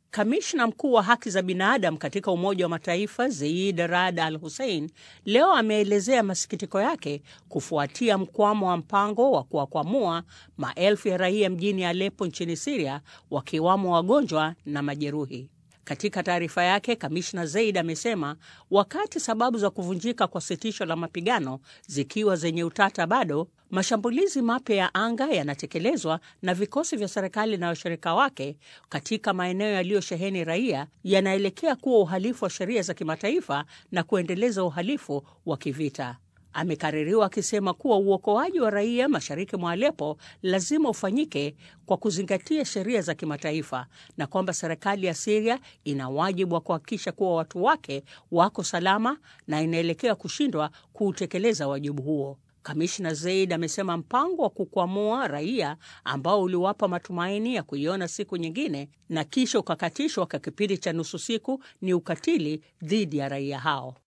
Kamishna mkuu wa haki za binadamu katika Umoja wa Mataifa Zeid Rad Al Hussein leo ameelezea masikitiko yake kufuatia mkwamo wa mpango wa kuwakwamua maelfu ya raia mjini Aleppo nchini Syria, wakiwamo wagonjwa na majeruhi. Katika taarifa yake, kamishna Zeid amesema wakati sababu za kuvunjika kwa sitisho la mapigano zikiwa zenye utata bado, mashambulizi mapya ya anga yanatekelezwa na vikosi vya serikali na washirika wake katika maeneo yaliyosheheni raia yanaelekea kuwa uhalifu wa sheria za kimataifa na kuendeleza uhalifu wa kivita. Amekaririwa akisema kuwa uokoaji wa raia mashariki mwa Aleppo lazima ufanyike kwa kuzingatia sheria za kimataifa na kwamba serikali ya Syria ina wajibu wa kuhakikisha kuwa watu wake wako salama na inaelekea kushindwa kuutekeleza wajibu huo. Kamishna Zeid amesema mpango wa kukwamua raia ambao uliwapa matumaini ya kuiona siku nyingine na kisha ukakatishwa kwa kipindi cha nusu siku ni ukatili dhidi ya raia hao.